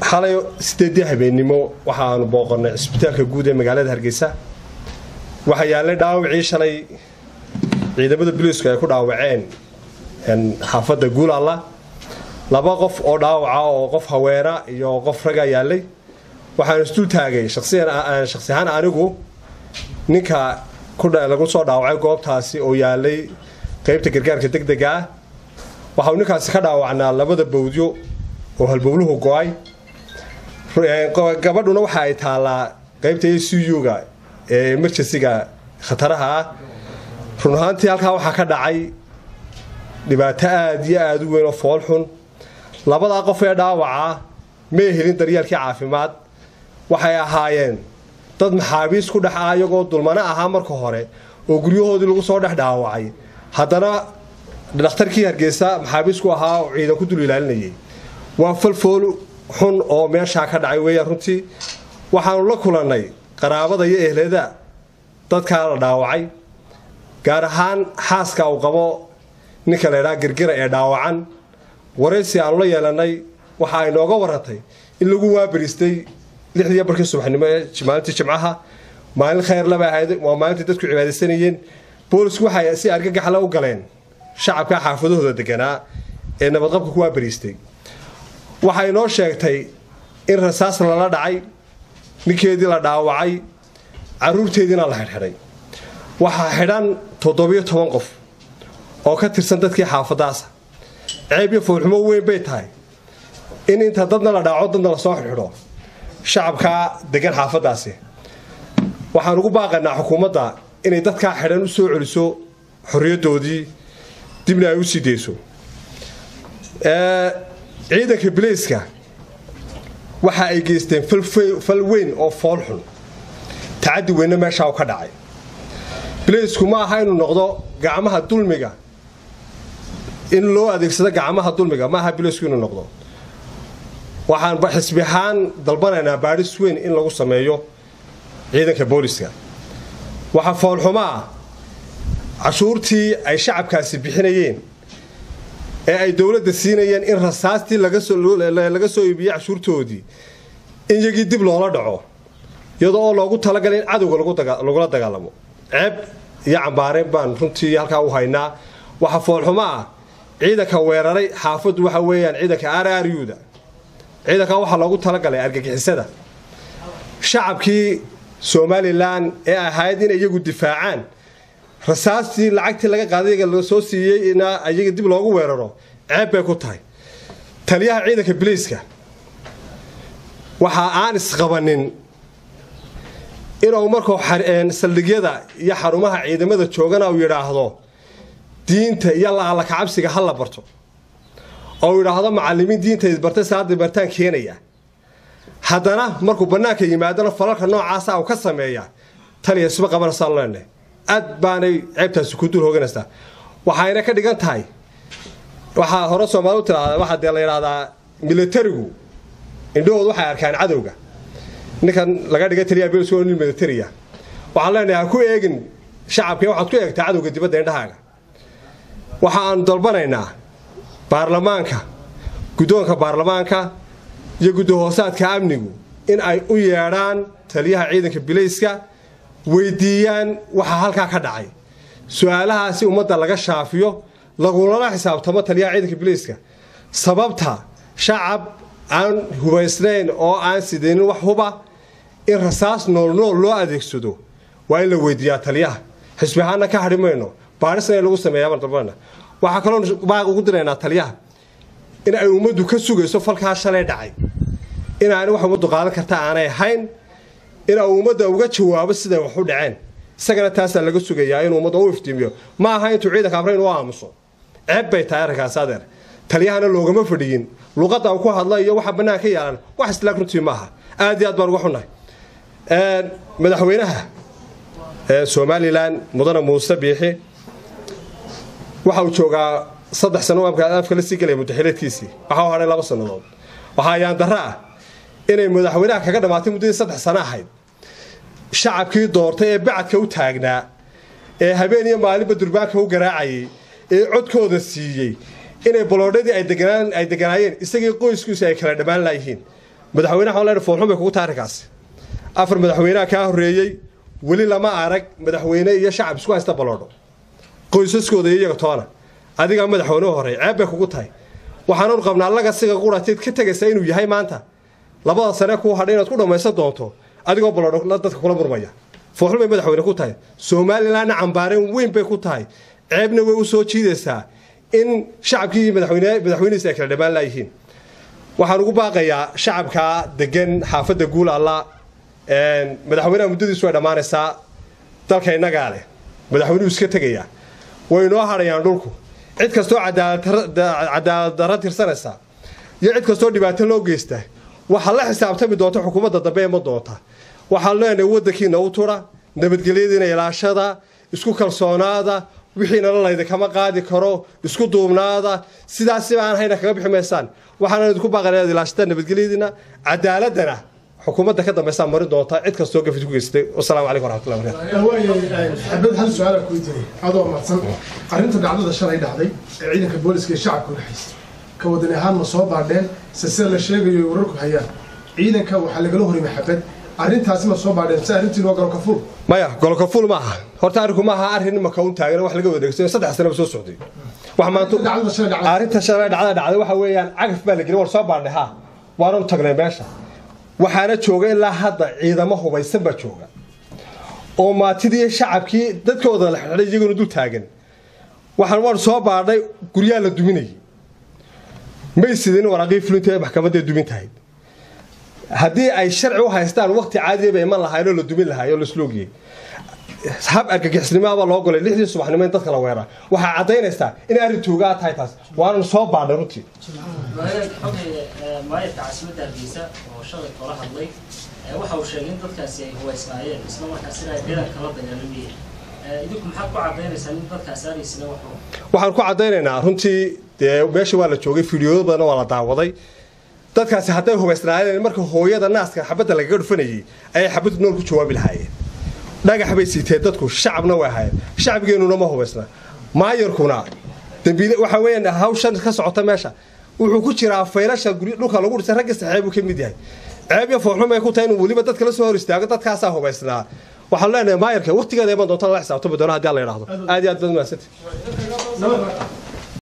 xalay sideedii habeennimo waxaanu booqannay cisbitaalka guud ee magaalada hargeysa waxaa yaallay dhaawacii shalay ciidamada buliisku ay ku dhaawaceen xaafadda guulalla laba qof oo dhaawaca oo qof haweena iyo qof ragaa yaallay waxaan isdul taagay shaksi ahaan anigu ninka lagu soo dhaawacay goobtaasi oo yaallay qaybta gargaarka degdega ah waxau ninkaasi ka dhaawacnaa labada bawdyo oo halbowluhu go-ay gabadhuna waxa ay taallaa qaybta a c u-ga ee emergensiga khataraha ah run ahaantii halkaa waxaa ka dhacay dhibaato aada iyo aada u weyn oo fool xun labadaa qof ee dhaawaca may helin daryeelkii caafimaad waxay ahaayeen dad maxaabiis ku dhex ah iyagoo dulmano ahaa marka hore oo guryahoodii lagu soo dhex dhaawacay haddana dhakhtarkii hargeysa maxaabiisku ahaa oo ciidan ku dul ilaalinayay waa falfool xun oo meeshaa ka dhacay weeyaan runtii waxaanu la kulannay qaraabada iyo ehlada dadkaa la dhaawacay gaar ahaan xaaska uu qabo ninka la ydhaha girgira ee dhaawacan waraysi aanu la yeelannay waxa ay nooga warantay in lagu waabariistay lixdii barkii subaxnimo ee maalintii jimcaha maalin khayr laba ahayd waa maalintii dadku cibaadaysanayeen boolisku waxay si argagaxla u galeen shacabka xaafadahooda deganaa ee nabadqabka ku waabariistay waxay noo sheegtay in rasaas lala dhacay ninkeedii la dhaawacay caruurteediina la xidhxidhay waxaa xidhan toddobiyo toban qof oo ka tirsan dadkii xaafadaasa ceeb iyo foolxumo weyn bay tahay in inta dadna la dhaaco dadna lasoo xidxidho shacabkaa degan xaafadaasi waxaan ugu baaqaynaa xukuumadda inay dadkaa xidhan u soo celiso xorriyaddoodii dibna ay u sii deyso ciidanka bilayska waxa ay geysteen fal weyn oo fool xun tacaddi weynna meeshaa u ka dhacay bilaysku ma aha inuu noqdo gacmaha dulmiga in loo adeegsado gacmaha dulmiga ma aha bilaysku inuu noqdo waxaan xisbi ahaan dalbanaynaa baadhis weyn in lagu sameeyo ciidanka booliska waxaa foolxumo ah cashuurtii ay shacabkaasi bixinayeen ee ay dowladda siinayeen in rasaastii laga soo iibiyey cashuurtoodii in yagii dib loola dhaco iyadoo oo loogu talagalay in cadowga lagula dagaalamo ceeb iyo cambaareen baan runtii halkaa u haynaa waxa foolxumo ah ciidanka weeraray xaafaddu waxa weeyaan ciidanka araryuda ciidankaa waxaa loogu talagalay argagixisada shacabkii somalilan ee ahayd in iyagu difaacaan rasaastii lacagtii laga qaaday la soo siiyey in iyaga dib loogu weeraro ceeb bay ku tahay taliyaha ciidanka biliiska waxa aan isqabanin inuu markuu saldhigyada iyo xarumaha ciidamada joogana uu yidhaahdo diinta iyo laala kacabsiga ha la barto oo yidhaahdo macalimiin diinta bartay salaada bartaan keenaya haddana markuu bannaanka yimaadona falalka noocaasa uu ka sameeya taliya isma qabanaysaa leenahay aad baanay ceebtaasi ku dul hooganaysaa waxayna ka dhigan tahay waxaa hore soomaali u tiraahda waxaa dee la yidhahdaa militarigu indhahoodu waxay arkaan cadowga ninkan laga dhigay taliya bels nin militariya waxaan leenahay ha ku eegin shacabka waxaad ku eegtaa cadowga dibadda indhahaaga waxa aanu dalbanaynaa baarlamaanka guddoonka baarlamaanka iyo guddahoosaadka amnigu in ay u yeedhaan taliyaha ciidanka bilayska weydiiyaan waxaa halkaa ka dhacay su-aalahaasi ummadda laga shaafiyo lagulala xisaabtamo taliyaha ciidanka bilayska sababta shacab aan hubaysnayn oo aan sidaynin wax huba in rasaas noolnool loo adeegsado waa in la weydiiyaa taliyaha xisbi ahaana ka hadhi mayno baadhisna in lagu sameeyaa dalbana waxaa kaloo baaq ugu diraynaa taliyaha in ay ummaddu ka sugayso falkaa shalay dhacay inaani wax ummaddu qaadan karta aanay ahayn in uu ummadda uga jawaabo siday wax u dhaceen isagana taasaa laga sugayaa inuu ummadda u iftiimiyo ma aha intuu ciidanka amrayn u aamuso ceeb bay tahay arrinkaas adeer taliyahana loogama fadhiyin luqadda uu ku hadla iyo waxa bannaan ka yaalan wax islaag runtii maaha aad iyo aad baan uga xunnahay madaxweynaha somalilan mudane muuse biixi waxa uu joogaa saddex sano afka la sii gelaya mudaxileedkiisii waxa u hadhay laba sannadood waxaa ayaan darro ah inay madaxweynaha kaga dhammaatay muddadii saddex sano ahayd shacabkii doortay ee bacadka u taagnaa ee habeen iyo maalinba durbaanka u garaacayay ee codkooda siiyey inay baloodhadii ay deganaayeen isagii qoyskiisu ay kala dhammaan laayihiin madaxweynaha waxaan leenahay foolxun bay kugu tahay arrinkaasi afar madaxweynaha kaa horreeyey weli lama arag madaxweyne iyo shacab isku haysta baloodho qoysaskooda iyo iyaga toona adigaa madaxweyne horey ceeb bay kugu tahay waxaanu qabnaa lagasiga qurateed ka tegaysa inuu yahay maanta labada sane kuu hadhay inaad ku dhammaysan doonto adigoo baloodho dadka kula murmaya foolxun bay madaxweyne ku tahay somalilanna cambaareen weyn bay ku tahay ceebna way u soo jiidaysaa in shacabkii iyo madaxweynihiisa ay kala dhammaan laayihiin waxaan ugu baaqayaa shacabka degan xaafadda guul alla madaxweynaha muddadiisu way dhammaanaysaa dalka innagaa leh madaxweynuhu iska tegayaa way inoo hadhayaan dhulku cid kastoo cadaalad darra tirsanaysa iyo cid kastoo dhibaato loo geysta waxaa la xisaabtami doonta xukuumadda dambe ima doonta waxaan leenahay waddankiina u tura nabadgelyadiina ilaashada isku kalsoonaada wixiina lalayda kama qaadi karo isku duubnaada sidaasiba aan hayna kaga bixi maysaan waxaana idinku baaqan inaad ilaashataan nabadgelyadiina cadaaladana xukuumadda ka dambaysaa marin doonta cid kastoo gafid ku geystay wasalaamu calaykum waraxmatullahi wabarakatu xabad hal su-aala ku jiray adoo madsan arrinta dhacdada shalay dhacday ee ciidanka booliska iyo shacabka udhexaysay ka wadan ahaan ma soo baadheen se sida la sheegayo ay wararku hayaan ciidanka waxaa lagala horimay xabad arrintaasi ma soo baadheen si arrintiin waa galo kafuul maya golokaful ma aha horta arrinku ma aha arrin imaka un taagan wax laga wadeegsayo saddex sanaba soo socday wax maanta dhacdada shalay dhacday arrinta shalay dhacda dhacday waxa weeyaan cagaf baa la gelin war soo baadhnay ha waanu tagnay meesha waxaana jooga ilaa hadda ciidamo hubaysan baa jooga oo maatidii shacabkii dadkooda la xidhay iyaguna dul taagan waxaan waan soo baadhay guryaha la duminayay may sidin waraaqii fulinta ee maxkamadda dumin tahay haddii ay sharci u haystaan waqti caadiya bay iman lahaayeen oo la dumin lahaay oo lasloogiyey hab argagixisnimaaba loo golay lixdii subaxnimo in dadka la weeraa waxaa caddaynaysaa in arrin toogaa tahay taas waanan soo baadhay runtii maayarka caasimadda hargeysa oo shalay koola hadlay waxa uu sheegay in dadkaasi ay huwaysnaayeen isla markaasina ay ciidanka la dagaalamayeen idinku maxaad ku caddaynaysaa in dadkaasi aadaysina waxu waxaan ku caddaynaynaa runtii dee meesha waa la joogay fiidiyooyo badanna waa la daawaday dadkaasi hadday hubaysnaayeen marka hooyada naaska xabadda lagaga dhufanayay ayay xabaddu nool ku jawaabi lahaayeen dhagax bay siiteen dadku shacabna way ahaayeen shacabgeennuna ma hubaysna maayarkuna dambiile waxa weeyaan hawshan ka socota meesha wuxuu ku jiraa faylasha guryo dhulka lagu dhisay ragga saxeebuu ka mid yahay ceeb iyo foolxum ay ku tahay inuu weliba dadka la soo hor istaago dadkaasaa hubaysnaa waxaan leenahay maayarka waqtigeeda iman doonta lala xisaabtami doona haddii alla yidhaahdo aad iyo aad baad mahadsantihi